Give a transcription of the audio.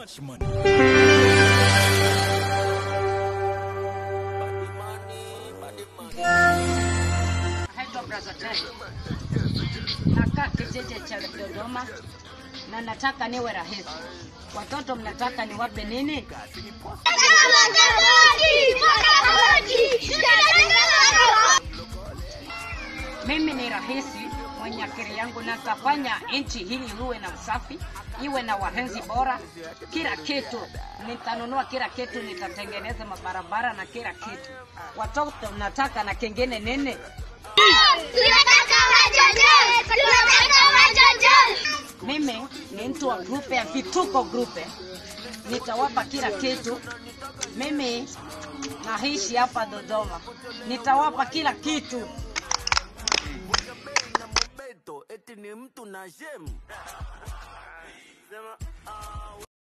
much money. Naitwa Brother Ted. Nakaa kijiji cha Dodoma na nataka niwe rahisi. Watoto mnataka niwape nini? Mimi ni rahisi mwenye akili yangu, natafanya nchi hili iwe na usafi, iwe na wahenzi bora, kila kitu nitanunua, kila kitu nitatengeneza, mabarabara na kila kitu. Watoto mnataka na kingine nini? Mimi ni mtu wa grupe ya vituko grupe, nitawapa kila kitu. Mimi naishi hapa Dodoma, nitawapa kila kitu. eti ni mtu na shemu